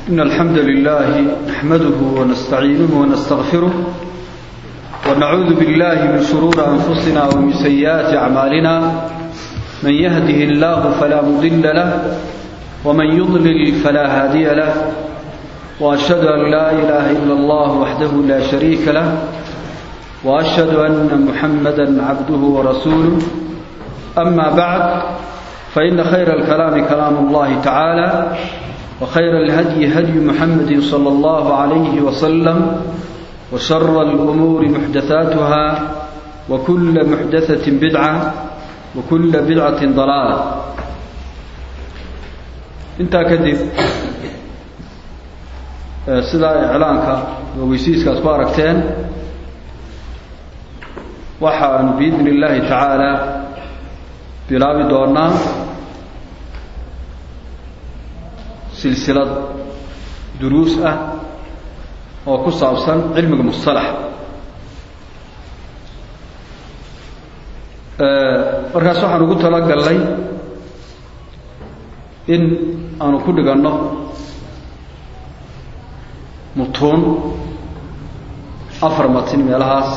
إن الحمد لله نحمده ونستعينه ونستغفره ونعوذ بالله من شرور أنفسنا ومن سيئات أعمالنا من يهده الله فلا مضل له ومن يضلل فلا هادي له وأشهد أن لا إله إلا الله وحده لا شريك له وأشهد أن محمدا عبده ورسوله أما بعد فإن خير الكلام كلام الله تعالى وخير الهدي هدي محمد صلى الله عليه وسلم وشر الأمور محدثاتها وكل محدثة بدعة وكل بدعة ضلالة انت كذب sidaa iclaanka weysiiska asku aragteen waxaanu biidni illaahi tacaala bilaabi doonaa silsilad duruus ah oo ku saabsan cilmiga mustalax markaas waxaan ugu talagalnay in aanu ku dhiganno mutuun afar matin meelahaas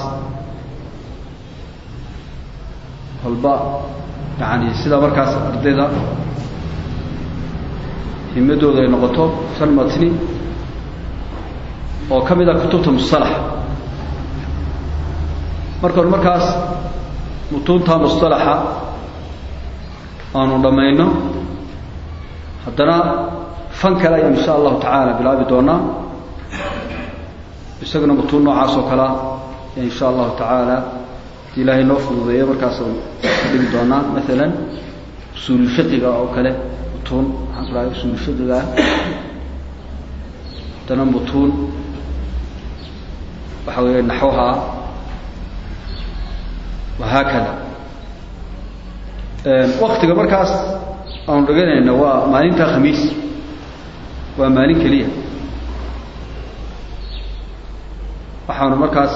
walba yani sida markaas ardayda himadooda ay noqoto shan matni oo ka mid a kutubta mustalax markaanu markaas mutuunta mustalaxa aanu dhammayno haddana fan kale ayaan insha allahu tacaala bilaabi doonaa isaguna mutuun noocaas oo kalea insha allahu tacaala hadii ilaahay noo fududeeyo markaasaan ka dhigi doonaa maalan usuululfiqiga oo kale mutuun maxaan ku dhahay usuululfiqigaa haddana mutuun waxa weeye naxwaha wahaakada waktiga markaas aanu dhiganayna waa maalinta khamiis waa maalin keliya waxaanu markaas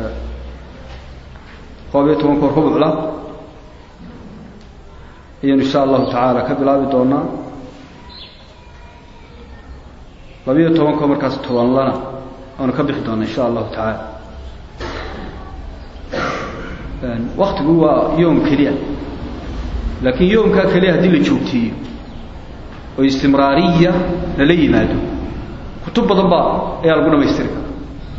koob iyo toban koor rubucla ayaynu insha allahu tacaala ka bilaabi doonaa labiyo toban koor markaas tobanlana aanu ka bixi doonaa insha allahu tacaala waktigu waa yoom keliya laakiin yoomkaa keliya haddii la joogteeyo oo istimraariya lala yimaado kutub badan baa ayaa lagu dhamaystiri kara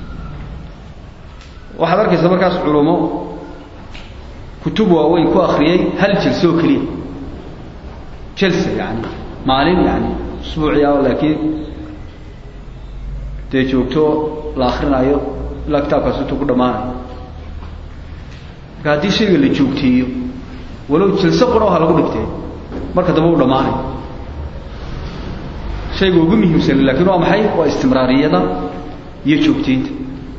waxaad arkaysa markaas culumo kutub waaweyn ku akriyay hal jelse oo keliya jelse yani maalin yani usbuuciya laakiin dee joogto la akrinaayo ilaa kitaabkaas intuu ku dhammaanayo marka haddii shayga la joogteeyo walow jelse qura ha lagu dhigtee marka dambe u dhammaanayo shayga ugu muhiimsan lakin waa maxay waa istimraariyada iyo joogteynta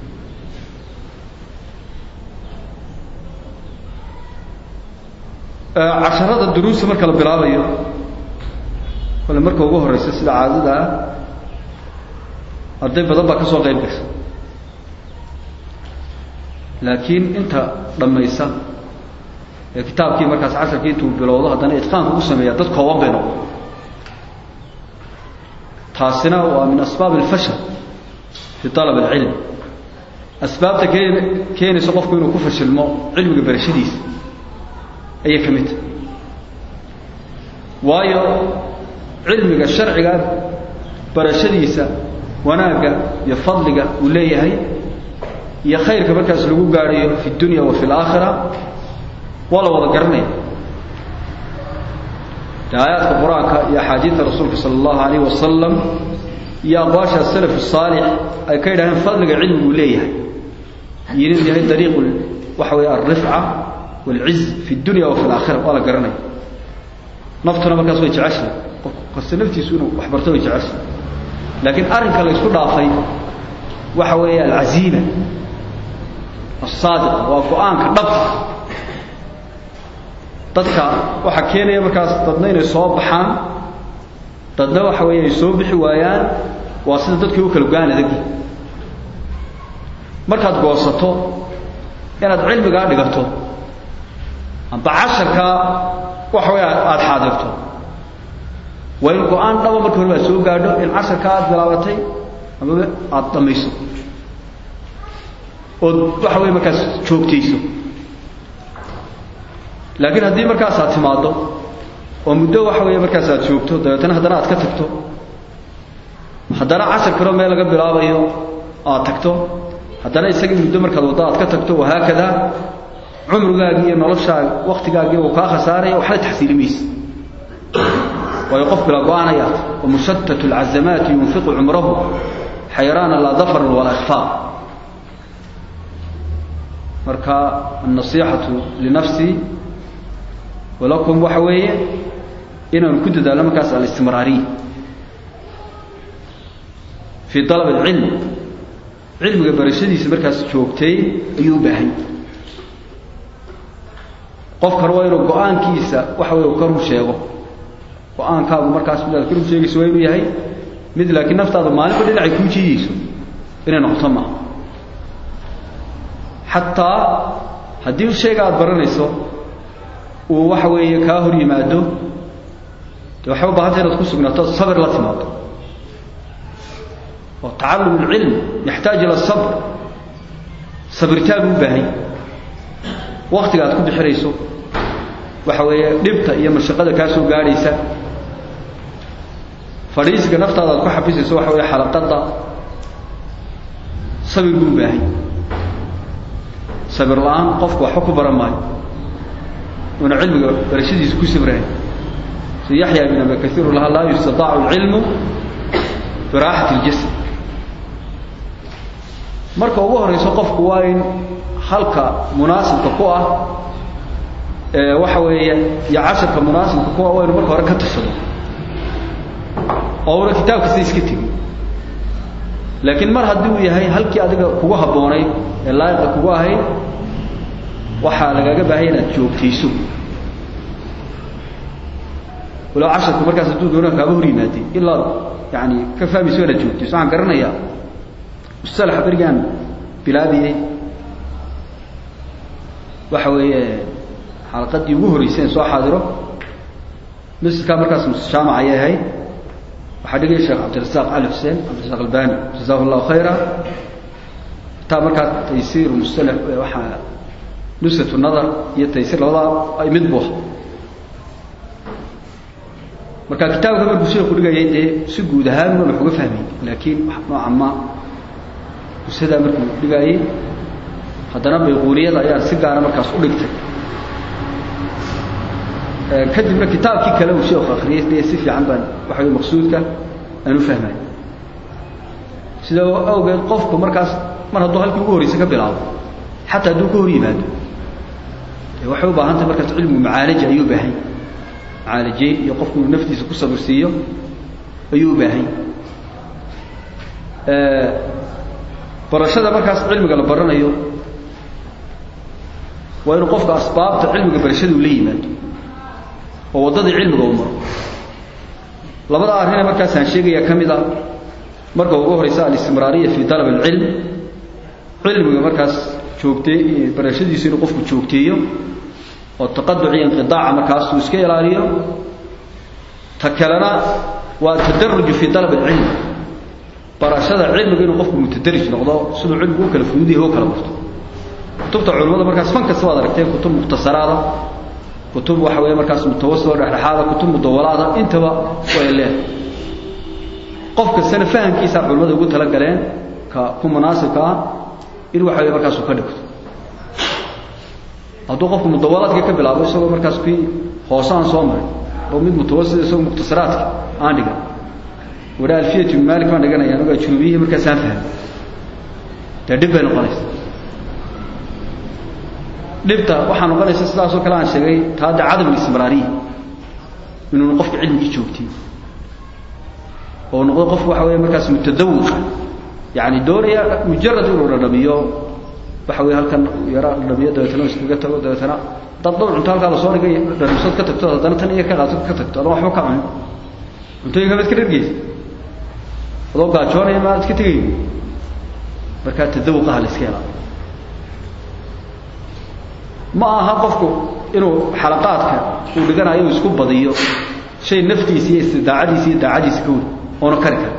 casharada duruusta marka la bilaabayo kole marka ugu horeysa sida caadada ah arday badan baa ka soo qayb gasha laakiin inta dhammaysa ee kitaabkii markaas casharkii intuu bilowdo haddana itqaanka u sameeya dad kooban bay noqon taasina waa min asbaab alfashal fi alab alcilm asbaabta keen keenaysa qofku inuu ku fashilmo cilmiga barashadiisa ayay ka mid tahay waayo cilmiga sharciga barashadiisa wanaagga iyo fadliga uu leeyahay iyo khayrka markaas lagu gaadhayo fi dunya wa fi alaakhira waa la wada garanaya de aayaadka qur-aanka iyo axaadiidta rasuulka sala allahu alayh wasalam iyo aqwaasha asalaf asaalix ay ka yidhahdeen fadliga cilmiguu leeyahay iyo inuu yahay dariiqu waxa weeye alrifca wاlciz fi اdunya wa fi اlaakhira waa la garanaya naftuna markaas way jeceshahay qof kasta naftiisu inuu wax barto way jeceshahay laakiin arrinka la isku dhaafay waxa weeye alcaziima asaadiqa waa go-aanka dhabta dadka waxaa keenaya markaas dadna inay soo baxaan dadna waxa weeye ay soo bixi waayaan waa sida dadkii u kala go-aan adagi markaad goosato inaad cilmigaa dhigato amba casharkaa waxa weya aada xaadirto waa in go-aan dhaba marka hore baad soo gaadho in casharka aad bilaabatay amaba aada dhamayso ood waxa wey markaas joogtayso laakiin haddii markaas aad timaaddo oo muddo waxa weeye markaas aad joogto dabeetana haddana aad ka tagto haddana cashar kaloo meel laga bilaabayo aad tagto haddana isagii muddo markaad waddo aad ka tagto wahaakada cumrigaagii iyo noloshaaga waktigaagii uu kaa khasaaraya waxna taxsiili mayse waayo qof bila go-aanayaad wamushatat alcazamaati yunfiqu cumrahu xayraana laa dafaran walaa ikfaa marka annasiixatu linafsii walakum waxa weeye inaanu ku dadaalno markaas alistimraariya fii dalab alcilm cilmiga barashadiisa markaas joogtay ayuu u baahan qofkan waa inuu go-aankiisa waxa wey ka run sheego go-aankaagu markaas midaad ka run sheegayso waa inuu yahay mid laakiin naftaada maalinba dhinacay kuu jiidayso inay noqoto maaha xataa haddii shayga aada baranayso uu waxa weeye kaa hor yimaado de waxay u bahantay inaad ku sugnaato sabir la timaado oo tacallum alcilm yaxtaaj ila sabr sabirtaan u baahay waktiga aad ku bixinayso waxa weeye dhibta iyo mashaqada kaa soo gaadhaysa fadhiisiga naftaada aad ku xabisayso waxa weeye xalaqada sabir buu baahay sabir la-aan qofku waxba ku baran maayo una cilmiga barashadiisa ku sabrahay si yaxya bin abi kaiir lahaa laa yustadaacu alcilmu biraaxati اljasad marka ugu horeyso qofku waa in halka munaasibka ku ah ee waxa weeye iyo casharka munaasibka ku ah waa inu marka hore ka tashado oo una kitaabkasta iska tegin laakiin mar haddii uu yahay halkii adiga kugu habboonayd ee laayiqa kugu ahayd waxaa lagaaga baahaya inaad joogtayso walow casharku markaas hadduu doona kaaga hor yimaadey ilaa yani ka fahmayso inaad joogtayso waxaan garanayaa mustalaxa berigaan bilaabiyey waxa weeye xalaqadii ugu horreysay in soo xaadiro masjidkaa markaas jaamac ayay ahayd waxaa dhigaya sheekh cabdirasaaq cali xuseen cabdirasaaq albani jazahu llahu khayra taa markaa taysiir mustalax waxaa nusratu nadar iyo taysiir labadaa mid buu aha marka kitaabka markuu sheeku dhigayay dee si guud ahaan una wax uga fahmay laakiin nooca ma usadaa markuu dhigaayey haddana bayquuniyada ayaa si gaara markaas u dhigtay kadibna kitaabkii kale uu sheeku akriyay dee si fiican baan waxa wey maqsuudka aan u fahmay sida awgeed qofku markaas mar hadduu halkii ugu horreysa ka bilaabo xataa hadduu ka hor yimaado dee waxay u baahan tahay markaas cilmigu macaalaja ayuu baahay macaalajeyn iyo qofku inuu naftiisa ku sabirsiiyo ayuu u baahay barashada markaas cilmiga la baranayo waa inuu qofka asbaabta cilmiga barashada uu la yimaado oo waddadii cilmiga uu maro labada arrine markaasaan sheegaya ka mid a marka ugu horeysa alistimraariya fii dalab alcilm cilmiga markaas joogtee barashadiisu inuu qofku joogteeyo oo taqaduc iyo inqidaaca markaas uu iska ilaaliyo ta kalena waa tadaruju fii dalab alcilm barashada cilmiga inuu qofku mutadarij noqdo siduu cilmigu u kala fududayahy u kala barto kutubta culimmada markaas fan kasta waad aragteen kutub mukhtasaraada kutub waxa weeye markaas mutawasilo dhexdhexaada kutub mudawalaada intaba way leedahay qof kastana fahamkiisaa culimmada ugu tala galeen ka ku munaasibka ah in waxa weye markaasuu ka dhigto hadduu qofku mudawalaadka ka bilaabo isagoo markaas kii hoose aan soo marin oo mid mutawasit isagoo mukhtasaraadka aan dhigan wada alfiyat ibn malik baan dhiganaya aniga junubiyihii markaasaan fahmay dee dhib bay noqonaysa dhibta waxaa noqonaysa sidaasoo kale aan sheegay taa de cadam alistimraariya inuuna qofka cilmigii joogtay oo noqdo qof waxa weeye markaas mutadawiqa yani doonaya mujarad inuu dhadhamiyo waxa weye halkan yara dhadhamiyo dabeetana iskaga tago dabeetana dad dhowr cunto halkaa lasoo dhigay dhadhamsood ka tagto haddana tan iyo ka qaato ka tagto adan waxba ka cunin cuntooyinka ma iska dhargeysa adoo gaajoonaya maad iska tegayn markaa tadawuqaha la iska helaa ma aha qofku inuu xalaqaadka uu dhiganayo uu isku badiyo shay naftiisa iyo istidaacadiisa iyo daacadiisa ka weyn oona kari kara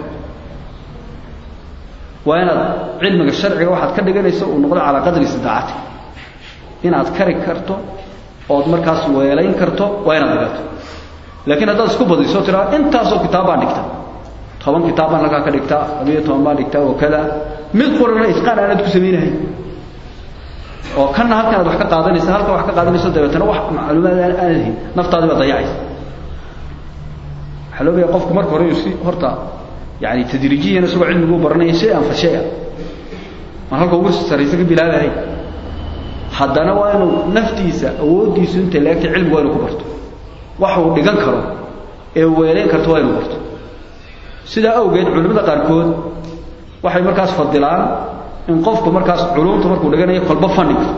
waa inaad cilmiga sharciga waxaad ka dhiganayso uu noqdo calaa qadri istidaacati inaad kari karto ood markaas weelayn karto waa inaad dhigato laakiin haddaad isku badiso tiraa intaasoo kitaab baan dhigta toban kitaab baan halkaa ka dhigtaa labiyo toban baan dhigtaa oo kada mid qurana itqaan aanaad ku samaynahay oo kanna halkan aad wax ka qaadanaysa halkan wax ka qaadanayso dabeetana wax macluumaad aan aadahin naftaadi baa dayacaysa waxaa loo baya qofku marka hore inuu si horta yani tadriijiyan isagoo cilmigu baranaya shay-an fa shay-a mar halka ugu sarraysa ka bilaabahay haddana waa inuu naftiisa awooddiisu inta leegtay cilmigu waa inuu ku barto wax uu dhigan karo ee weelayn karto waa inuu barto sidaa awgeed culimmada qaarkood waxay markaas fadilaan in qofku markaas culumta markuu dhiganayo kolba fan dhigto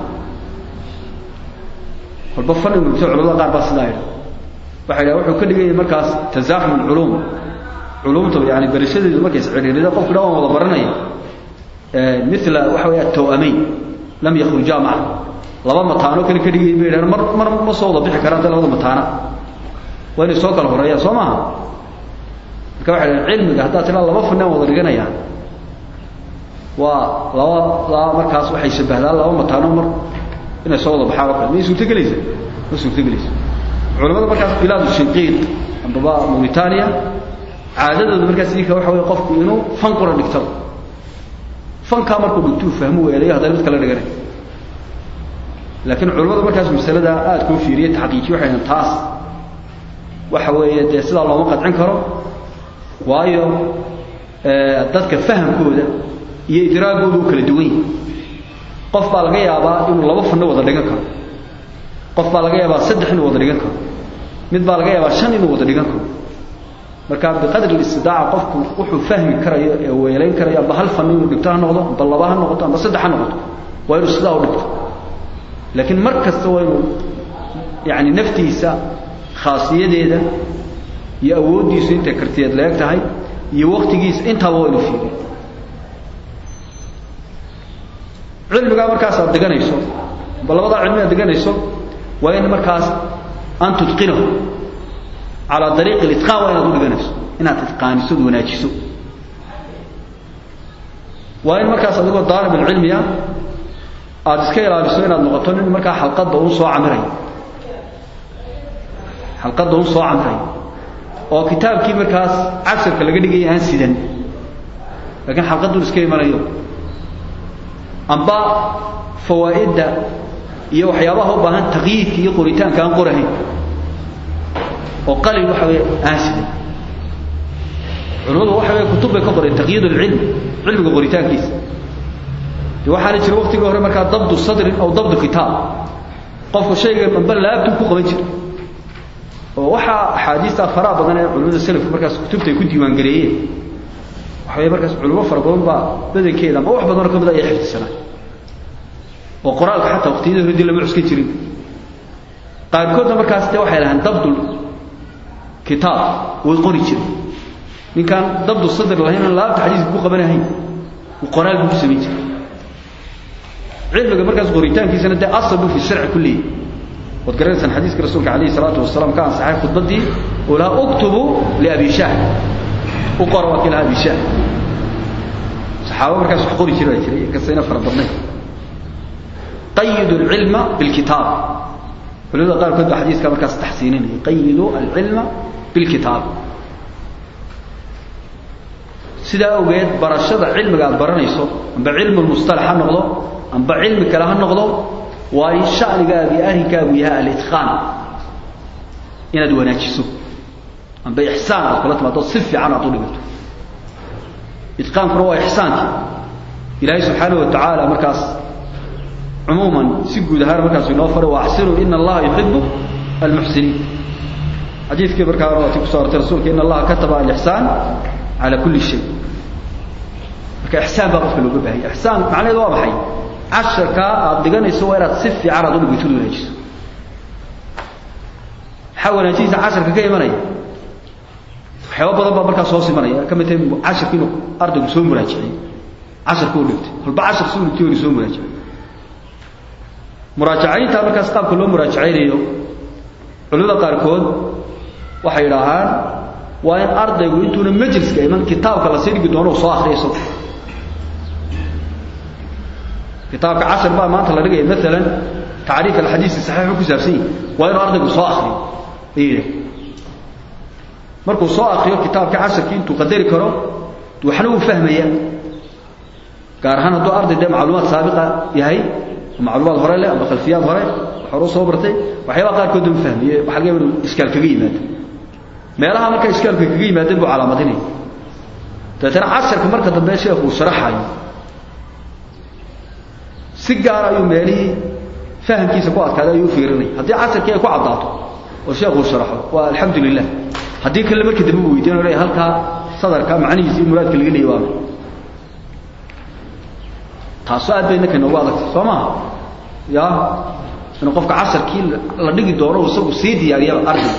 kolba fan inuu dhigto culamada qaar baa sidaa yidha waxay dhaha wuxuu ka dhigaya markaas tasaaxum alculuum culumta yani barashadeedu markay isciriirida qofku dhan waan wada baranaya mila waxa weya tawamayn lam yakhrujaa maca laba mataano kale ka dhigaya bay yidhahan mar mar ma soo wada bixi karaan dee labada mataana waa inay soo kala horeeyaan soo maaha marka waxay dhahan cilmiga haddaad tiraa laba fanaan wada dhiganayaan waa laba laba markaas waxay shabahdaan laba mataano mar inay soo wada baxaan oo kale may suurtogelaysa ma suurtogelaysa culamada markaas bilaad shinqiid ambaba mauritania caadadooda markaas idinka waxa wey qofku inuu fan qura dhigtaba fankaa markuu dhigtuu fahmo weelayo haddana mid kala dhiganay laakiin culamada markaas masalada aada kuu fiiriye taxqiijiye waxay dhahan taas waxa weeye dee sidaa looma qadcin karo waayo dadka fahamkooda iyo idraagooda u kala duwan yahi qof baa laga yaabaa inuu laba fanno wada dhigan karo qof baa laga yaabaa saddex inuu wada dhigan karo mid baa laga yaabaa shan inuu wada dhigan karo marka biqadri istidaaca qofku wuxuu fahmi karayo ee weelayn karayo amba hal fan inuu dhigto ha noqdo amba laba ha noqoto amba saddex ha noqoto waa inuu sidaa u dhigto laakiin mar kasta waa inuu yani naftiisa khaasiyadeeda iyo awooddiisu intay kartiyeed leeg tahay iyo waktigiisa intaaba waa inuu fiiriyo cilmigaa markaas aad dhiganayso amba labadaa cilmi aad dhiganayso waa in markaas an tudqinahu calaa dariiqi litqaan waa inaad u dhiganayso inaad itqaaniso od wanaajiso waa in markaas adigoo daalib alcilmiya aada iska ilaaliso inaad noqoto nin markaa xalqadda un soo camirayo xalqadda un soo camirayo oo kitaabkii markaas casirka laga dhigaya aan sidan laakiin xalqadun iska imanayo amba fawaa'idda iyo waxyaabaha u baahan taqyiidka iyo qoritaanka aan qorahayn oo qalin waxa wey aan sidan culimadu waxa wey kutub bay ka qoreen taqyiid alcilm cilmiga qoritaankiisa de waxaana jira waktigii hore markaa dabdu sadrin aw dabdu kitaab qofku shayga amba laabtuu ku qaban jira oo waxaa axaadiista faraha badan ee culimada selafku markaas kutubta ay ku diiwaangareeyeen waxa wey markaas culimo fara badan baa badankeeda ama wax badanoo ka mid ayaa xifdisanaa oo qoraalka xataa waqtiyada hore dii lama cuskan jirin qaarkoodna markaas de waxay lahaan dabdul kitaab way qori jiray ninkaan dabdu sadr lahayn aan laabta xadiiska ku qabanahayn uu qoraal buu ku samayn jiray cilmiga markaas qoritaankiisana dee asal buu fi sharci ku leeyahy waad garanaysaan xadiiska rasuulka calayhi salaatu wasalaam ka ansaxay khudbaddii oo lahaa uktubu liabi shaah u qora waa kii lahaa abi shaah saxaaba markaas wax qori jira baa jiray inkastayna fara badnayn qayidu alcilma bilkitaab culimada qaarkood baa xadiiska markaas taxsiininaya qayidu alcilma bilkitaab sidaa awgeed barashada cilmiga aad baranayso amba cilmu lmustalax ha noqdo amba cilmi kale ha noqdo waa in shanigaagi arrinkaagu yahay alitqaan inaad wanaajiso amba ixsaan aad kula timaado si fiican aad u dhigato itqaankuna waa ixsaankii ilaahay subxaanahu watacaala markaas cumuuman si guud ahaan markaas inoo faray wa axsinuu ina allaha yuxibu almuxsiniin xadiidkii markaa waati kuso artay rasuulka ina allaha kataba alixsaan cala kulli shay marka ixsaan baa qofka looga baahaya ixsaan macnaheedu waa maxay casharkaa aada dhiganayso waa inaad si fiican aad u dhigitod wanaajiso maxaa wanaajinaysa casharka ka imanaya waxyaaba badan baa markaas hoos imanaya ka mid tahay casharka inuu ardaygu soo muraajiciyo casharka u dhigtay walba cashar si dhigtay inu soo muraajiciyo muraajacaynta markaas qaabka loo muraajacaynayo culimada qaarkood waxay idhaahaan waa in ardaygu intuuna majliska iman kitaabka la sii dhigi doono uu soo akriyo isagu kitaabka cashar baa maanta la dhigaya maalan tacriif alxadiisi saxiixu ku saabsan yahi waa inuu ardaygu soo akriyo ayidha markuu soo akriyo kitaabkii casharkii intuu qadari karo waxna uu fahmaya gaar ahaan hadduu arday dee macluumaad saabiqa yahay macluumaad hore leh ama khalfiyaad hore hore soo bartay waxyaabaa qaarkood u fahmiye waxa laga yaaba inuu iskaal kaga yimaado meelaha marka iskaalka kaga yimaadeen buu calaamadinaya dabeetana casharka marka dambe sheekhu uu sharaxayo si gaar ayuu meelihii fahamkiisa ku adkaaday ayuu u fiirinaya haddii casarkii ay ku caddaato oo sheekuu sharaxo waa alxamdu lilah haddii kale markii dambe u weydiin o halkaa sadarka macnihiisa iyo muraadka laga leeyay waana taasoo aad bay innaka inoogu adagtay soo maha ya inuu qofka casarkii la dhigi doono isagu sii diyaariyaba ardayga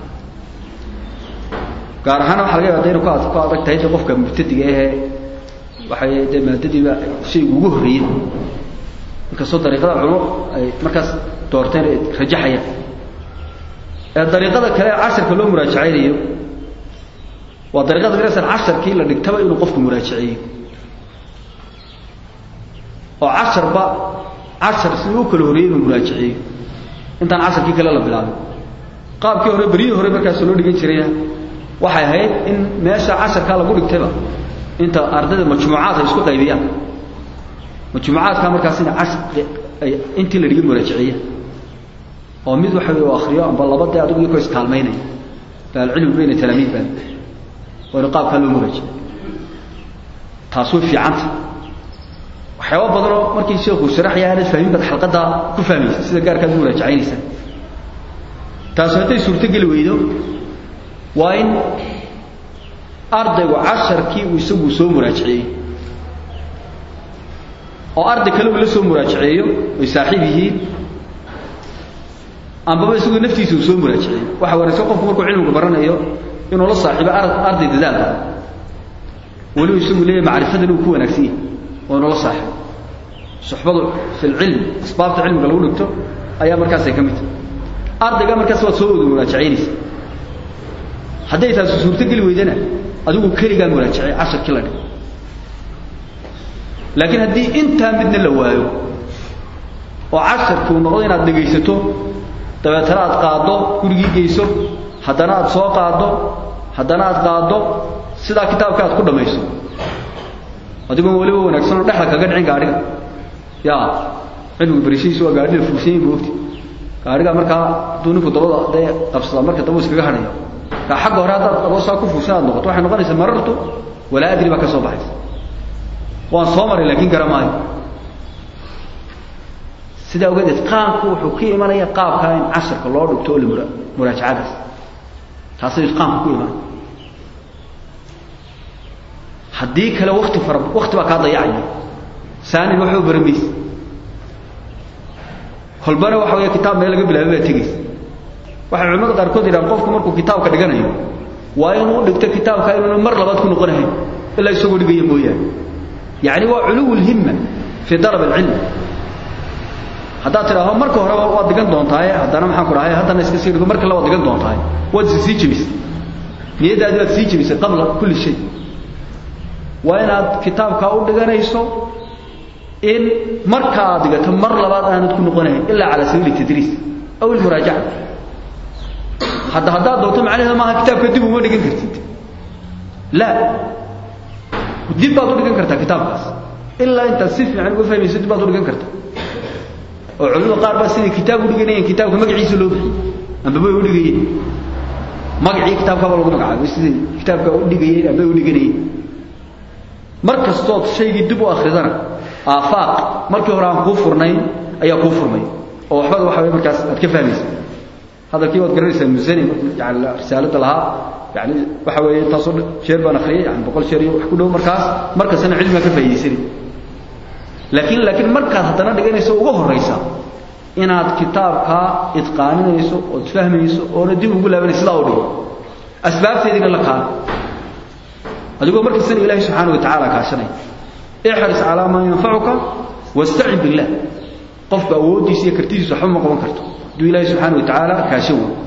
gaar ahaan waxa laga yaaba inu ku ku adag tahay de qofka mubtadiga ahee waxay dee maadadiiba shaygu ugu horreeyey inkastoo dariiqada culmo ay markaas doorteen ay rajaxayaan ee dariiqada kale ee casharka loo muraajacaynayo waa dariiqada garaysan casharkii la dhigtaba inuu qofku muraajaceeyo oo casharba cashar siduu u kala horreeyey inuu muraajaceeyo intaan casharkii kale la bilaabin qaabkii hore beryihii hore markaas loo dhigan jirayna waxay ahayd in meesha casharkaa lagu dhigtayba inta ardayda majmuucaad ay isku qaybiyaan majmuucaadkaa markaas ina cashar ay intii la dhigay muraajaceeyaan oo mid waxa u akriyo amba laba dee adigu iyakoo iskaalmaynaya alcilmu bayna talaamiid baa waa inu qaabkaa loo muraajacey taas way fiicanta waxyaaba badanoo markii sheekuu sharaxaya aanad fahmin baad xalqaddaa ku fahmaysa sida gaarkaad u muraajacaynaysa taasu hadday suurtogeli weydo waa in ardaygu casharkii uu isagu soo muraajaceeyo oo arday kale uu la soo muraajaceeyo ay saaxiib yihiin ambaba isagu naftiisa uu soo muraajaceeyo waxa wanaagsan qofku markuu cilmiga baranayo inuu la saaxiibo arday dadaalka weliba isagu leeyahay macrifadan uu ku wanaagsan yahay oo inuu la saaxiibo suxbadu fi lcilm asbaabta cilmiga lagu dhigto ayaa markaasay ka mid tahay ardayga markaas waad soo wada muraajacaynaysa hadday taasi suurtogeli weydana adigu keligaa muraajacay casharkii la dhig laakiin haddii intaa midna la waayo oo casharkuu noqdo inaad dhegaysato dabeetana aad qaaddo gurigii geyso haddana aad soo qaaddo haddana aad qaaddo sidaa kitaabka aad ku dhammayso adigoon weliba wanaagsanoo dhexda kaga dhicin gaadhiga ya cilmigu barishadiisu waa gaadhida fuugsanyin boogti gaadhiga markaa hadduu ninku dabada dee qabsada marka daba iskaga hadhayo kaa xagga hore haddaad aboosaa ku fuugsan aad noqoto waxay noqonaysaa marartu walaa adri baa ka soo baxaysa waan soo maray laakiin gara maayo sidaa ogeed itqaanku wuxuu ka imanaya qaabkaa in casharka loo dhigto oo la muraajacadaas taasay itqaanku ku imanaya haddii kale wakti fara wakti baa kaa dayacaya saanin waxba baramaysa kolbana waxa weya kitaab meel laga bilaabay baa tegaysa waxay culimada qaarkood yidhahan qofku markuu kitaabka dhiganayo waa inuu dhigto kitaabka inuuna mar labaad ku noqonahayn ilaa isagoo dhigaya mooyaane yacni waa culuw lhimma fii dalab alcilm haddaad tidhaaho marka horeba waad digan doontaaye haddana maxaan ku dhahay haddana iska sii dhigo marka le waad digan doontaaye waad is sii jebisay niyaddaadi waad sii jebisay qabla kulli shay waa inaad kitaabkaa u dhiganayso in marka aad dhigato mar labaad aanad ku noqonahayn ilaa calaa sabiili tadriis aw ilmuraajaca hadda haddaad doonto macnaheeda maaha kitaabka dib uma dhigan kartid la dib baad u dhigan kartaa kitaabkaas ilaa intaad si fiican uga fahmayso dib baad u dhigan kartaa oo culimada qaar baa siday kitaab u dhiganayeen kitaabka magaciisa loo bixiyey amba bay u dhigayeen magacii kitaabkaaba lagu magacaabay siday kitaabka u dhigayeen amba u dhiganayeen mar kastood shaygii dib u akridana aafaaq markii hore aan kuu furnayn ayaa kuu furmay oo waxbada waxa way markaas aad ka fahmaysa hadalkii waad garanaysaa musani yani risaalada lahaa yani waxa weeye intaasoo sheer baan akriyay yani boqol sheer iyo wax ku dhow markaas markastana cilmigaa ka faa'iidaysanay laakiin laakiin markaad haddana dhiganayso uga horraysa inaad kitaabkaa idqaaninayso ood fahmayso oona dib ugu laabanayso sidaa u dhigo asbaabteediina la kaana adigoo markastana ilaahay subxaana wa tacaala kaashanaya ixris calaa maa yanfacuka wastacin billah qofku awooddiisa iyo kartidiisa waxba ma qaban karto hadduu ilaahay subxaana wa tacaala kaashan waayo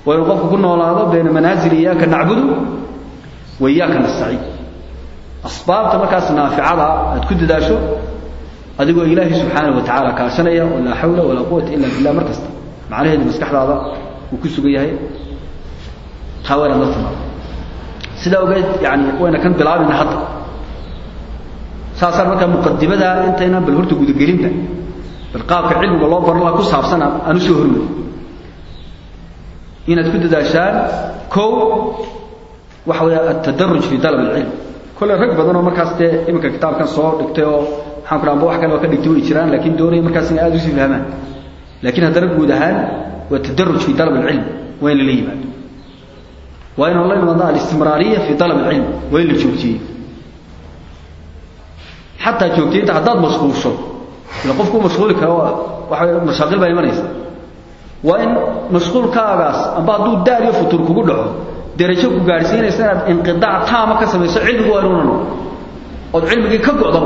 waa inuu qofku ku noolaado bayna manaazil iyaaka nacbudu wa iyaaka nastaciin asbaabta markaas naaficada aad ku dadaasho adigoo ilaahay subxaanahu wa tacaala kaashanaya oo laa xawla walaa quwata illa billah mar kasta macnaheedu maskaxdaada uu ku sugan yahay taa waa inaad la timaado sidaa ogeed yani wayna kan bilaabina hadda saasaan markaa muqadimada intaynan bal horta gudagelinba bal qaabka cilmiga loo baran laha ku saabsan aan usoo hormari inaad ku dadaashaan kow waxa weeye altadaruj fi dalab alcilm kolley rag badan oo markaas dee iminka kitaabkan soo dhigtay oo maxaan ku amba wax kale oo ka dhigtay way jiraan laakiin doonaya markaas inay aada usii fahmaan laakiin haddana guud ahaan waa tadaruj fi dalab alcilm waa in lala yimaado waa inaan la imaado alistimraariya fi dalab alcilm waa in la joogtiyey xataa joogtiyinta haddaad mashquulsho ila qofku mashquuli kara waxa mashaaqil baa imanaysa waa in mashquulkaagaas amba hadduu daar iyo futuur kugu dhaco derajo ku gaadhsiinaysa inaad inqidaac taama ka samayso cilmigu waa inuuna noqo ood cilmigii ka go'daba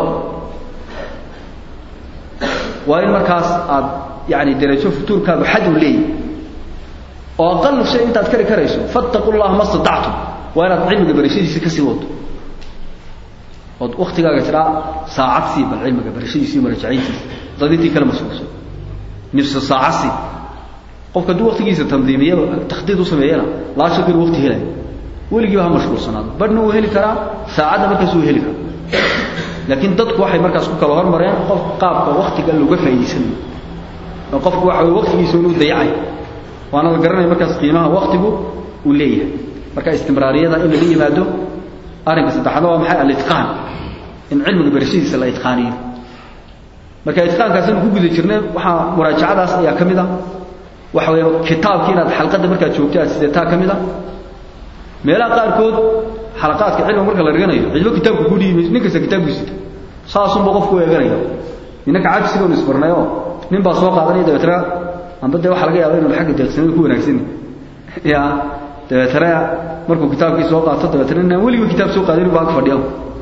waa in markaas aad yani derajo futuurkaagu xad u leeyahy oo aqalu shay intaad kari karayso fattaqu llaha ma statactum waa inaad cilmiga barashadiisa kasii wado ood waktigaaga tiraa saacad sii bal cilmiga barashadiisi marajacayntiisa dad intii kale mashquulso nifsa saaca sii qofka hadduu waktigiisa tandiimiyaba takhdiid u sameeyana laa shaka inuu wakti helaya weligiiba ha mashquulsanaado badhna uu heli karaa saacadda markaas uu heli karaa laakiin dadku waxay markaas ku kala hormareen qof qaabka waktiga looga faa'idaysanayo oo qofku waxa weye waktigiisa inuu dayacay waana la garanaya markaas qiimaha waktigu uu leeyahay marka istimraariyada in laga yimaado arrinka saddexaadna waa maxay alitqaan in cilmiga barashadiisa la itqaaniyo marka itqaankaasinu ku guda jirnay waxaa muraajacadaas ayaa ka mid a waxa weeye kitaabkii inaad xalqadda markaad joogto aad sidataa ka mid a meelaha qaarkood xalaqaadka cilmiga marka la dhiganayo cidlo kitaabka ku dhiibi nin kasta kitaabkiisita saasunba qofku u eeganaya ninanka cajsigoonu isbarnayoo nin baa soo qaadanaya dabeetana amba dee waxaa laga yaaba inuu xagga deeqsanida ku wanaagsan ya dabeetana markuu kitaabkii soo qaato dabeetana inaan weliba kitaab soo qaadin baa ag fadhiya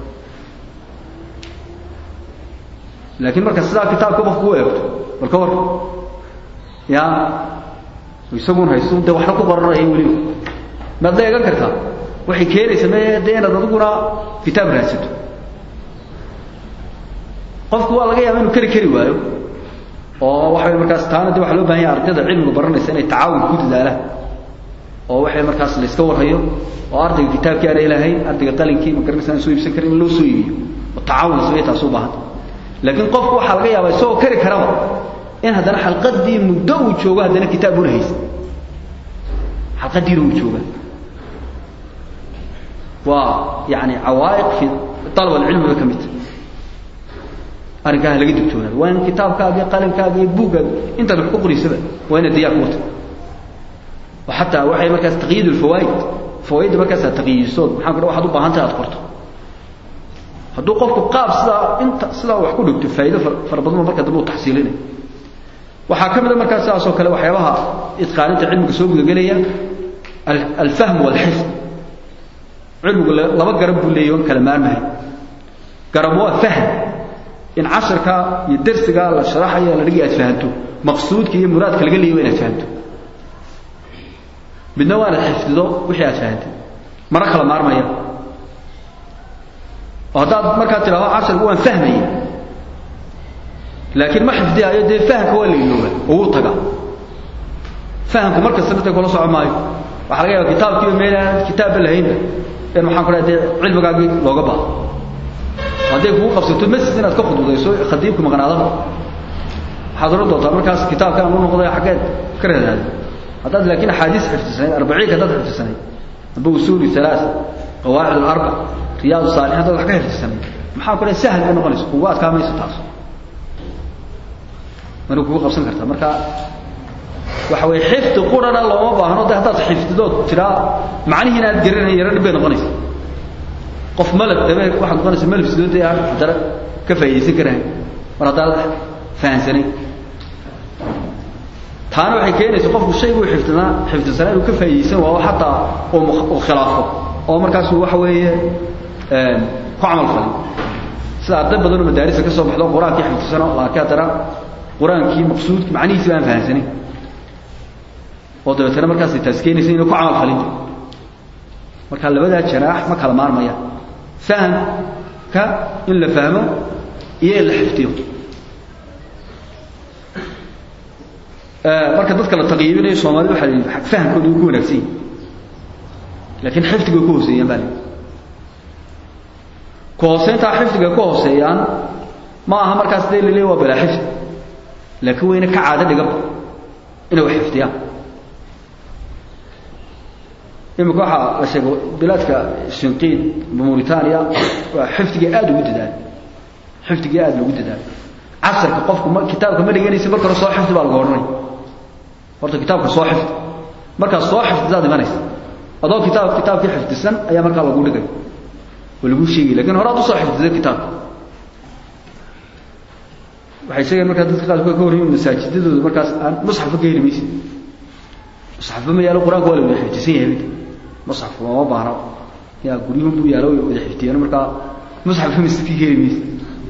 laakiin marka sidaa kitaabka qofku u eegto bal ka war ya isagun haysto dee waxna ku qoranaya weliba maad la eegan kartaa waxay keenaysa me dee inaad adiguna kitaab raadsato qofku waa laga yaaba inuu kari kari waayo oo waxaway markaas taana de waxa loo bahan yahay ardayda cilmiga baranaysa inay tacaawun ku dadaalaan oo waxay markaas la iska warhayo oo ardayga kitaabkii aan ilahayn ardayga qalinkii ma garanaysa aan soo iibsan karin in loo soo iibiyo oo tacaawun samey taas u baahanta laakiin qofku waxaa laga yaabaa isagoo kari karaba in haddana xalqadii muddo uu joogo haddana kitaab una haysa xalqadiina uu jooga waa yani cawaa'iq fi alab alcilmiga ka midta arrinkaa laga digtoonaado waa in kitaabkaaga iyo qalinkaaga iyo buuggaaga intaad wax ku qoraysaba waa inaad diyaar ku wata oo xataa waxay markaas taqyiid alfawaa'id fawaaidda markaas aad taqyiidisood maxaa kudhe waxaad u baahan tahay aad qorto hadduu qofku qaab sidaa inta sidaa wax ku dhigto faa'iido fara badan marka dambe uu taxsiilinayo waxaa ka mid a markaas sidaas oo kale waxyaabaha itqaaninta cilmiga soo gudagelaya alfahm walxifd cilmigu laba garab buu leeyahy on kala maarmahay garab waa fahm in casharka iyo darsiga la sharaxayo la dhigi aad fahanto maqsuudka iyo muraadka laga leeyahy inaad fahanto midna waa inaad xifdido wixii aad fahantay mara kala maarmaya oo haddaad markaad tidhahdo casharka waan fahmaya laakiin ma xifdihaayo dee fahamka waa la ilooba oo wuu tagaa fahamku mar kasta midta kula soco maayo waxaa laga yaaba kitaabkiiba meel aan kitaabba lahaynba in maxaan ku dhaha dee cilmigaagii looga baado hadday kugu qabsato masjid inaad ka khudbudayso khadiibku maqnaadaba waxaad odhan doontaa markaas kitaabkaan u noqday xaggeed ka raadaada haddaad laakiin axaadiis xifdisanayd arbaciinka haddaad xifdisanayd amba usuuli halaa qawaacid alarba riyaad saalixin haddaad wax ka xifdisanayd maxaa ku dhaha sahal bay noqonaysa kugu adkaamayso taas mana kugu qabsan kartaa marka waxa weye xifdi qurana looma baahno de haddaad xifdidood tiraa macnihiina aad garanay yaro dhib bay noqonaysa qof malab dabe waxaad noqonaysa malab sidoodee aan haddana ka faa'iidaysan karahay mar haddaad fahansanayn taana waxay keenaysa qofku shayguu xifdinaa xifdisanaa inuu ka faa'iidaysan waayo xataa uu khilaafo oo markaasuu waxa weeye ku camal falin sida arday badan oo madaarisa ka soo baxdo qur-aankii xifdisano laakiin haddana qur-aankii maqsuudki macnihiisi baan fahansanayn oo dabeetana markaasay taas keenaysa inay ku camal falinta marka labadaa janaax ma kala maarmayaan fahamka in la fahmo iyo in la xifdiyo marka dadka la taqyiibinayo soomaalida waxa la yidhi fahamkooda uu ku wanaagsan yahay laakiin xifdiga way ku hooseeyaan baa la yidhi ku hooseyntaa xifdiga ku hooseeyaan ma aha markaas dee laleeya waa balaa xifdi laakiin wayna ka caado dhigaba inay wax xifdiyaan imika waxaa la sheegay bilaadka shinqiid mauritania waa xifdiga aada ugu dadaal xifdiga aada loogu dadaal casarka qofku ma kitaabka ma dhiganaysa marka hore soo xifdi baa lagu odhanaya horta kitaabka soo xifdi markaad soo xifdisaad imanaysa adoo kitaab kitaabkii xifdisan ayaa markaa lagu dhigay oo lagu sheegay lakin hore ad usoo xifdisay kitaabka waxay sheegeen markaa dadka qaarkood ka warramin masaajidadooda markaas aan musxafba ka heli maysid musxafba ma yaalo qur-aanka waa la wada xifdisan yahay musxafka looma baahna yaa guryuhun buu yaalo way wada xifdiyeen markaa musxafka masjidka ka heli maysid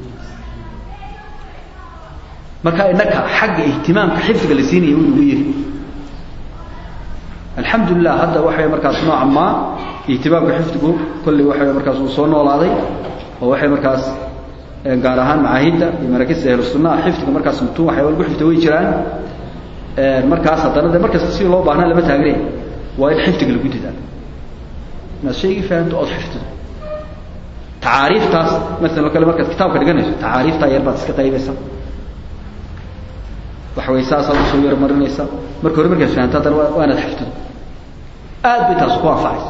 marka innaka xagga ihtimaamka xifdiga la siinaya wuu nagu yiri alxamdulilah hadda waxay markaas nooca maa ihtimaamka xifdigu kolley waxay markaas uu soo noolaaday oo waxay markaas gaar ahaan macaahidda iyo maraakista ahlu sunnaha xifdiga markaas mutuun waxyaaba lagu xifda way jiraan markaas haddana de markasta si loo baahnaa lama taagnay waa in xifdiga lagu dadaalo inaad shaygii fahamto ood xifdido tacaariiftaas masalan o kale markaad kitaabka dhiganayso tacaariiftaa yar baad iska qaybaysa waxa way saasaad usoo yaro marinaysa marka hore markaad fahamto haddana waa inaad xifdido aad bay taas ku anfacaysa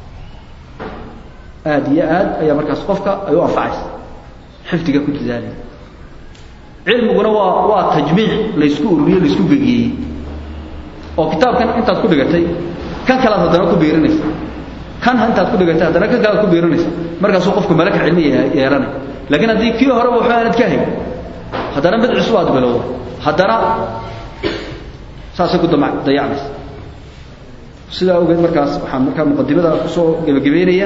aad iyo aad ayaa markaas qofka ay u anfacaysa xifdiga ku dadaalaya cilmiguna waa waa tajmiic laysku ururiye laysku gegeeyey oo kitaabkan intaad ku dhigatay kan kalaad haddana ku biirinaysa kan intaad ku dhigatay haddana kan kalaad ku biirinaysa markaasuu qofku malaka cilmi yeelanay laakiin haddii kii horeba waxba aanad ka hayn haddana mid cusub aad bilowdo haddana saasay ku dayacmaysa sidaa awgeed markaas waxaan markaa muqadimada kusoo gebagabeynaya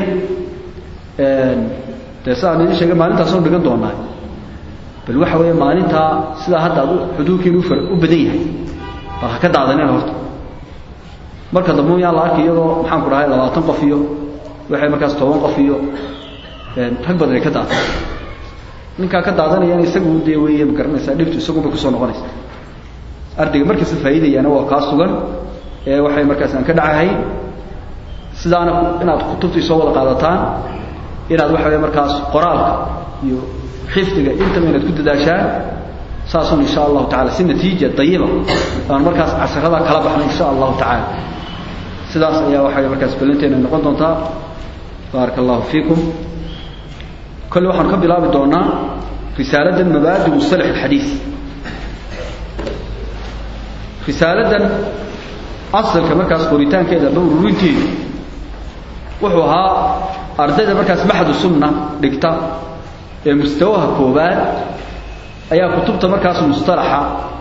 dee sidaan idin sheegay maalintaasoo dhigan doonaa bal waxa weeye maalintaa sidaa hadda ad xuduudkiinu u badan yahay bal ha ka daadaneen horta marka dambe yaan la arkay iyadoo maxaan ku dhahay labaatan qof iyo waxay markaas toban qof iyo rag badan ay ka daatan ninkaa ka daadanayana isagu dee weeye ma garanaysaa dhibtu isagunbay kusoo noqonaysa ardayga markasta faa'iidayaana waa kaa sugan ee waxay markaas aan ka dhacahay sidaana inaad kutubtii soo wada qaadataan inaad waxa wey markaas qoraalka iyo xifdiga intaba inaad ku dadaashaan saasun insha allahu tacala si natiija dayiba aan markaas casharada kala baxno insha allahu tacaala sidaas ayaa waxay markaas ballanteena noqon doontaa baaraka allahu fiikum kolle waxaanu ka bilaabi doonaa risaaladan mabaadi musalax alxadiis risaaladan asalka markaas qoritaankeeda aba ururinteedu wuxuu ahaa ardayda markaas maxadu sunna dhigta ee mustawaha koobaad ayaa kutubta markaas mustalaxa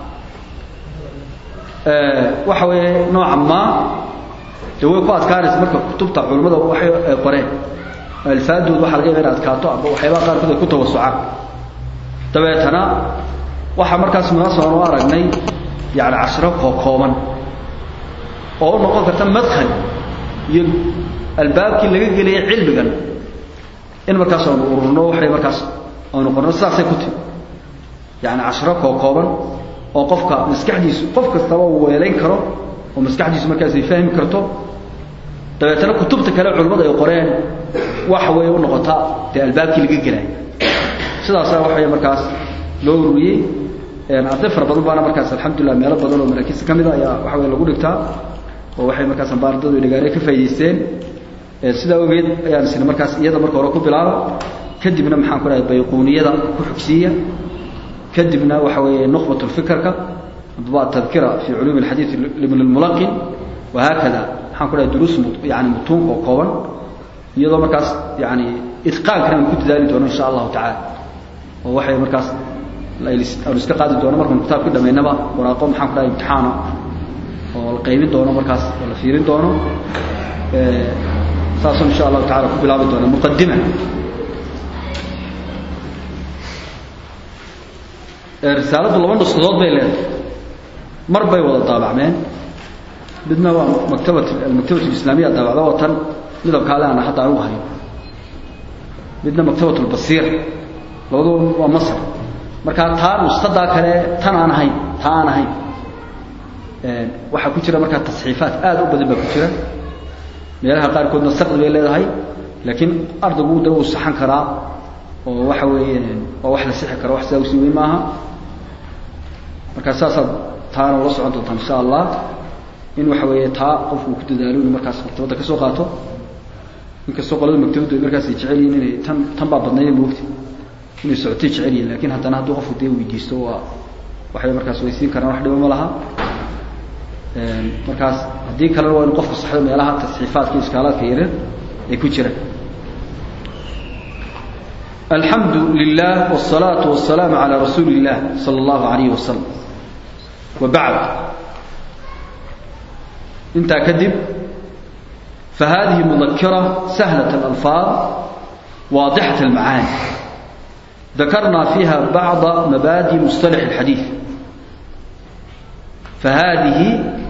waxa weeye nooca maa dee way ku adkaanaysa marka kutubta culimmada waxay qoreen alfaadood waxa laga yaba in adkaato amba waxyaabaha qaarkood ay ku tawasucaan dabeetana waxaa markaas munaasaban u aragnay yani cashiro kookooban oo u noqon karta madkhal iyo albaabkii laga gelaya cilmigan in markaas aanu ururno waxay markaas aanu qorno sidaasay ku timi yani cashiro kookooban oo qofka maskaxdiisu qof kastaba uu weelayn karo oo maskaxdiisu markaas ay fahmi karto dabeetana kutubta kale culimmada ay qoreen waxa weeye u noqotaa dee albaabkii laga gelaya sidaasa waxay markaas loo ururiyey arday fara badan baana markaas alxamdulilah meelo badan oo maraakiista ka mida ayaa waxa wey lagu dhigtaa oo waxay markaas ambaardadu dhagaare ka faa'idaysteen sidaa ogeed ayaan isna markaas iyada marka hore ku bilaaba kadibna maxaan ku dhahay bayquuniyada ku xugsiiya kadibna waxa weeye nukhbat lfikrka adba tadkira fi culuumi alxadiid libn lmulaqin wahaakada maxaan ku dhahay duruus yani mutuun oo kooban iyadoo markaas yani itqaankana aan ku dadaali doono insha allahu tacaala oo waxay markaas aanu iska qaadi doono markaanu kitaabkii dhamaynaba waraaqo maxaan ku dhahay imtixaana oo la qaybin doono markaas oo la fiirin doono saasoo insha allahu tacala ku bilaabi doona muqadima risaaladu laba nushadood bay leedahay mar bay wada daabacmeen midna waa maktabat almaktabat alislaamiya daabacda watan midabkaale aan hadda anugu hayo midna maktabat albasiir labaduba waa masr markaa taa nuskadaa kale tan aan ahayn taa aan ahayn waxaa ku jira markaa tasxiifaat aad u badan baa ku jira meelaha qaarkoodna saqdi bay leedahay laakiin ardaygu de uu saxan karaa oo waxa weeye waa wax la sixi karo wax sidaa usii weyn maaha markaa saasaad taana ula socon doontaan insha allah in waxa weeye taa qofku uu ku dadaalo inuu markaas maktabadda ka soo qaato inkastoo qolada maktabaddu ay markaas ay jecel yihin inay tan tan baa badnayda moogta inay socotay jecel yihin lakin haddana hadduu qofku dee weydiisto waa waxay markaas waysiin karaan wax dhibo ma laha markaas haddii kalena waa inu qofku saxdo meelaha tasxiifaadka iyo iskaalaadka yaryar ay ku jiraan alxamdu lilah wالsalaaةu waلsalaamu عalى rasuuli الlah salى اllahu عalayh wasalam wa bacd intaa kadib fahadihi mudakira sahlaة اlalfaad waadixaة اlmacaani dakarna fiiha bacضa mabaadi musطalax اlxadiiث fahadihi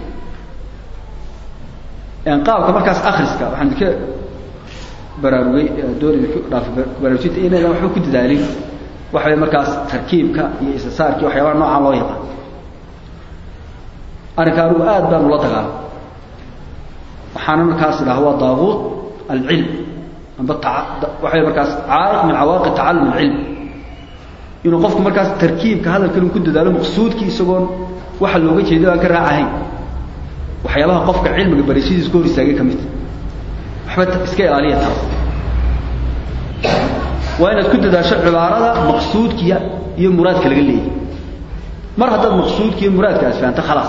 qaabka markaas akriska waxaan ka baraarugay doonay dhaaf baraarujinta inaydan waxba ku dadaalin waxa way markaas tarkiibka iyo isasaarki waxyaabaha noocaan loo yaqaan arrinka anugu aad baan ula dagaala waxaana markaas idhaha waa daabuut alcilm amba waxay markaas caaiq min cawaaqi tacallum alcilm inuu qofku markaas tarkiibka hadalkan ku dadaalo maqsuudkii isagoon waxa looga jeedo aan ka raacahayn waxyaabaha qofka cilmiga barashadiisa ka hor istaagay ka midta waxba iska ilaaliya taas waa inaad ku dadaasho cibaarada maqsuudkiya iyo muraadka laga leeyahy mar haddaad maqsuudka iyo muraadka aad fahanto khalaas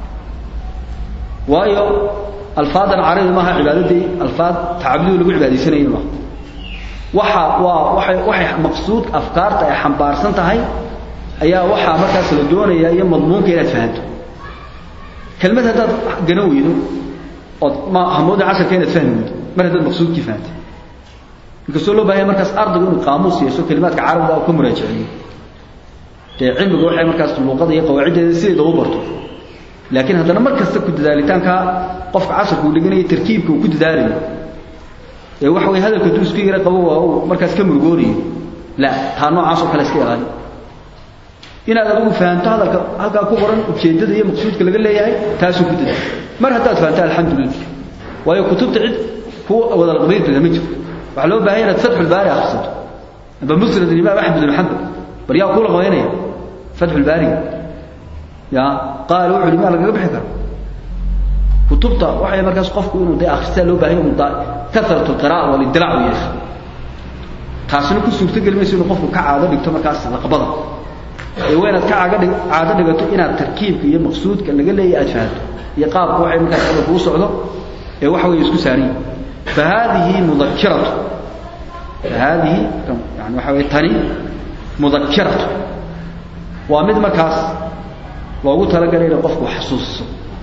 waayo alfaadan carabi maaha cibaadadii alfaad tacabudii lagu cibaadaysanayo maaha waxa waa waay waxay maqsuud afkaarta ay xambaarsan tahay ayaa waxaa markaas la doonaya iyo madmuunka inaad fahanto kelmad haddaad garan weydo ood ma hamooda casharka inaad fahmi weydo mar haddaad maqsuudkii fahantay inkastoo loo bahanya markaas ardaygu inuu qaamuus yeesho kelimaadka carabiga ka muraajiciyo dee cilmiga waxay markaas luuqada iyo qawaaciddeeda sideeda u barto laakiin haddana mar kasta ku dadaalitaanka qofka casharka uu dheganayo tarkiibka uu ku dadaalayo ee waxa way hadalka hadduu isku yara qabo waa uu markaas ka murugoonayo la taa noocaasoo kale iska ilaali inaad adigu fahanto hadalka halkaa ku qoran ujeeddada iyo maqsuudka laga leeyahay taasuu ku dadaal mar haddaad fahanto alxamdulilah waayo kutubta cid ku wada laqbaynteeda ma jirto waxaa loo bahanya inaad fatxulbaari akhrisato amba musnad imaam axmed bin xambal bal yaa kuu laqbaynaya fatxulbaariga ya qaal wuxu uhi maa lagaga bixi karo kutubta waxay markaas qofku inuu dee akhristaa loo bahanya inu karat alqira'a walidilaac u yeesho taasina ku suurtogeli mayso inuu qofku ka caado dhigto markaas laqbada ee waa inaad ka caga dhig caado dhigato inaad tarkiibka iyo maqsuudka laga leeyahy aad fahanto iyo qaabka waxay markaas hadalku u socdo ee waxa weeye isku saariyi fa haadihi mudakiratu fa haadihi yani waxa weye tani mudakiratu waa mid markaas loogu talagalay inay qofku xasuusiso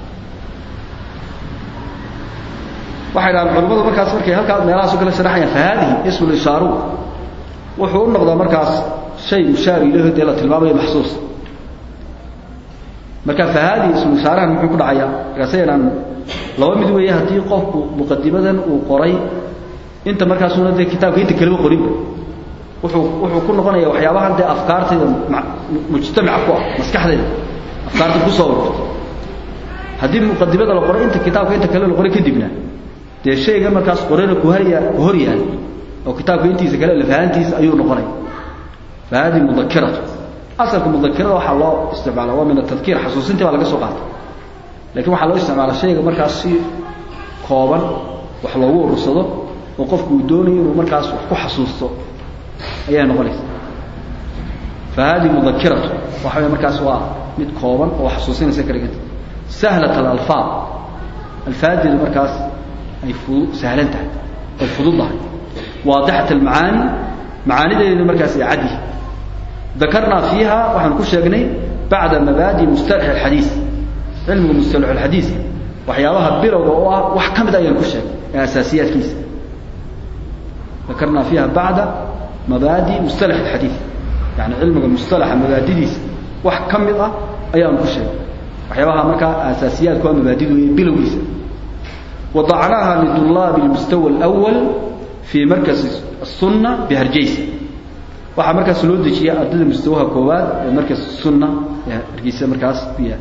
waxay dhahaan culamadu markaas markay halkaa meelahaaso kale sharaxayaan fa haadihi ismu ishaaru wuxuu u noqdaa markaas shay mushaar ilaho dee la tilmaamayo maxsuus marka fa haadihi ismu ishaarahan muxuu ku dhacayaa markaas aynaan laba mid weeye haddii qofku muqadimadan uu qoray inta markaasuna dee kitaabka inta kaleba qorinba wuxuu wuxuu ku noqonaya waxyaabahan dee afkaartayda mujtamaca ku ah maskaxdayda afkaarta kusoo ururta haddii muqadimada la qoray inta kitaabka inta kale la qoray kadibna dee shayga markaas qorana ku harya ku hor yaal oo kitaabka intiisa kale lafahantiisa ayuu noqonaya fa hadihi mudakiratu asalka mudakirada waxaa loo isticmaala waa min atadkiir xasuusintii baa laga soo qaatay lakin waxaa loo isticmaala shayga markaas si kooban wax loogu urursado oo qofku uu doonayo inuu markaas wax ku xasuusto ayaa noqonaysa fa hadihi mudakiratu waxa wey markaas waa mid kooban oo xasuusinaysa ka dhiganta sahlat alalfaad alfaadeedu markaas ay fu sahlan tahay ay fududdahay waadixat almacaani macaanideedu markaas ay cadyihi dakarnaa fiiha waxaan ku sheegnay bacda mabaadi mustalax alxadiis cilmiga mustalax alxadiiska waxyaabaha bilowga oo ah wax ka mid ayaan ku sheegnay ee asaasiyaadkiisa dakarnaa fiiha bacda mabaadi mustalax alxadiis yani cilmiga mustalaxa mabaadidiisa wax ka mid ah ayaan ku sheegnay waxyaabaha markaa aasaasiyaadku waa mabaadidu iyo bilowgiisa wadacnaaha lidulaabi almustawa alawal fii markasi asunna biharjaysa waxaa markaas loo dejiya ardayda mustawaha koowaad ee markas sunna ee hargeysa markaas ku yaal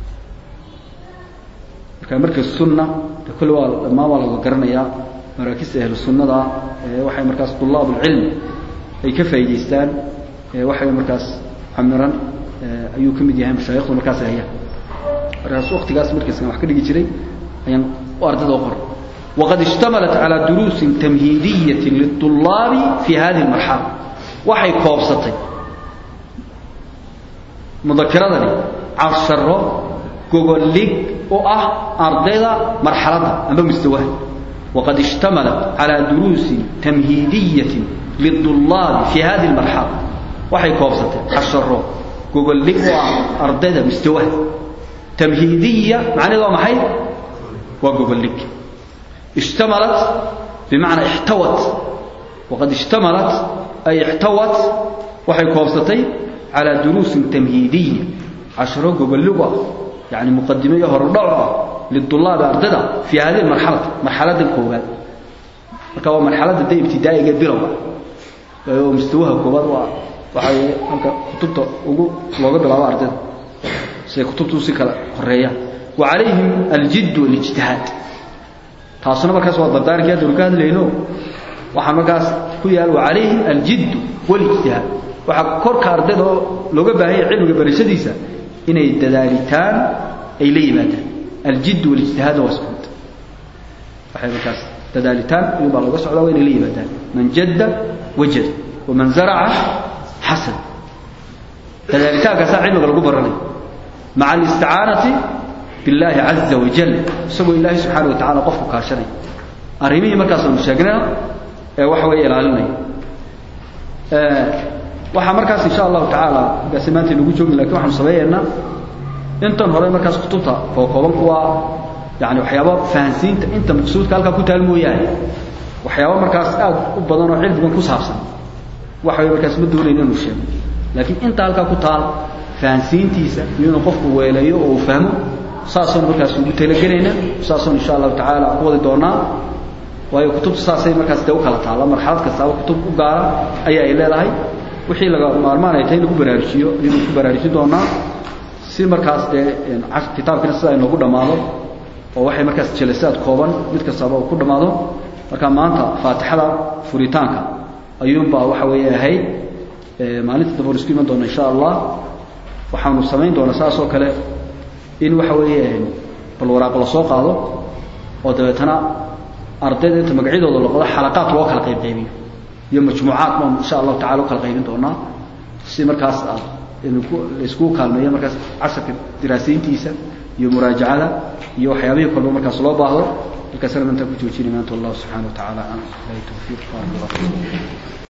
marka markas sunna de kulle waa dhammaan waa laga garanayaa maraakista ahlu sunnada ee waxay markaas tulaab ulcilm ay ka faa'idaystaan ee waxay markaas camiran ayuu ka mid yahay mashaayikhdu markaas hayaan markaas waktigaas markaaskan wax ka dhigi jiray ayaan u ardada u qor waqad ishtamalat calaa duruusin tamhiidiyatin liلطulaabi fi hadihi اlmarxala waxay koobsatay mudakiradani casharo gogolig u ah ardayda marxaladda amba mustawaha waqad ishtamalat calaa duruusin tamhiidiyatin liلطulaabi fi hadihi اlmarxala waxay koobsatay casharo gogolig u ah ardayda mustawaha tamhiidiya macnaheed waa maxay waa gogolig ishtamalat bimacnaa ixtawat waqad ishtamalat ay ixtawat waxay koobsatay calaa duruusin tamhiidiya casharo gogoligu ah yani muqadimo iyo horudhaco ah lidulaabi ardayda fii hadihi marxalati marxaladda koowaad marka waa marxaladda de ibtidaa'iga bilowga oo mustawaha koowaad waa waxay halka kutubta ugu looga bilaabo ardayda siay kutubtu si kala horeeyaan wa calayhim aljidd walijtihaad taasuna markaas waa dardaarkii haddanu ka hadlayno waxaa markaas ku yaal wa calayhim aljidd walijtihaad waxaa korka ardayda oo looga baahanya cilmiga barashadiisa inay dadaalitaan ay la yimaadaan aljidd walijtihaad waa isku mid waxay markaas dadaalitaan iyun baa looga socdaa waa inay la yimaadaan man jadda wajada waman zaraca xasan dadaalitaankaasa cilmiga lagu baranaya maca alisticaanati billaahi caza wajal isagoo ilaahay subxaana wa tacala qofku kaashanaya arrimihii markaasanu sheegnayna ee waxa weeye ilaalinaya waxaa markaas insha allahu tacaala markaasi maanta inagu joogin lakin waxaanu sameeyeynaa intan hore markaas kutubta kookooban kuwaa yani waxyaaba fahansiinta inta maqsuudka halkaa ku taal mooyaane waxyaaba markaas aad u badan oo cilmigan ku saabsan waxa way markaas ma doonayna inuu sheego laakiin inta halkaa ku taal fahansiintiisa iyo inuu qofku weeleeyo oo uu fahmo saasaynu markaas ugu talagelaynaa saasaynu insha allahu tacaala ku wadi doonaa waayo kutubta saasay markaas dee u kala taalla marxalad kastaaba kutub u gaara ayaa ay leedahay wixii laga maarmaan ay tahay in lagu baraarujiyo ayaynu ku baraarujin doonaa si markaas dee kitaabkiina sida inoogu dhammaado oo waxay markaas jelasaad kooban mid kastaba uu ku dhammaado marka maanta faatixada furitaanka ayuunbaa waxa weeye ahayd maalinta dambe isku iman doona insha allah waxaanu samayn doonaa saas oo kale in waxa weeye bal waraaq la soo qaado oo dabeetana ardayda inta magacyadooda loqodo xalaqaad loo kala qaybqaybiyo iyo majmuucaad baanu insha allahu tacala u kala qaybin doonaa si markaas aad laiskugu kaalmeeyo markaas casharka diraasayntiisa iyo muraajacada iyo waxyaabihii kolba markaas loo baahdo halkaasna maanta ku joojinay maanta wallahu subxana wa tacala ilahi tawfiiq